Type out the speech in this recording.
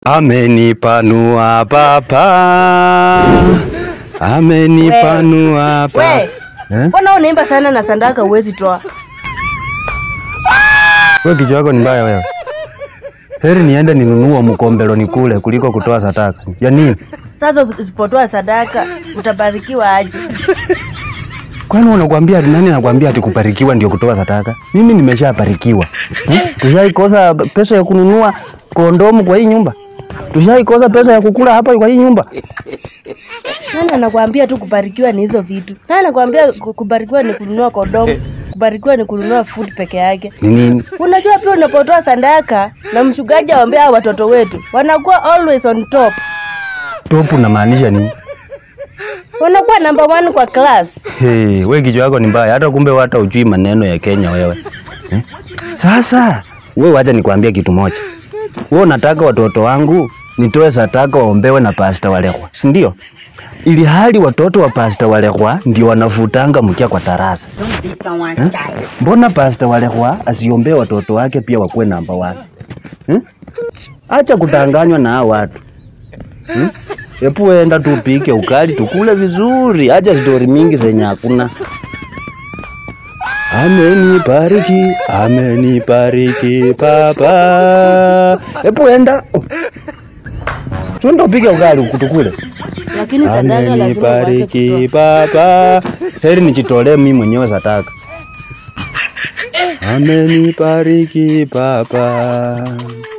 Amenipanua papa, amenipanua We, papa. Eh? mbona unaimba sana na sandaka huwezi toa? Wewe kichwa yako ni mbaya wewe. Heri niende ninunue mkombelo nikule kuliko kutoa sadaka. Ya nini? Sasa usipotoa sadaka utabarikiwa aje? Kwani unakwambia nani anakwambia ati kubarikiwa ndio kutoa sadaka? Mimi nimeshabarikiwa. Hmm? Tushaikosa pesa ya kununua kondomu kwa hii nyumba. Tushaikosa pesa ya kukula hapa kwa hii nyumba. Nani anakwambia tu kubarikiwa ni hizo vitu? Nani anakwambia ku- kubarikiwa ni kununua kondomu? Kubarikiwa ni kununua food peke yake. Ni nini? Unajua pia unapotoa sadaka na mshugaji awaambia hao watoto wetu wanakuwa always on top, Topu unamaanisha nini? wanakuwa number one kwa class. Hey, we kichwa yako ni mbaya. Hata kumbe hata ujui maneno ya Kenya wewe. Eh? Sasa we wacha nikwambie kitu moja. We unataka watoto wangu nitoe sadaka waombewe na pasta Walekwa, si ndio? Ili hali watoto wa pasta Walekwa ndio wanavutanga mkia kwa tarasa. Eh? Mbona pasta Walekwa asiombee watoto wake pia wakuwe namba one? Eh? Acha kutanganywa na hao watu. Hmm? Epu enda tupike ukali tukule vizuri, acha stori mingi zenye hakuna. Amenibariki, amenibariki papa. Epu enda tuenda upike ugali tukule. Lakini sadaka lazima uache Amenibariki kutoa. papa. Heri nijitolee mimi mwenyewe sadaka. Amenibariki papa.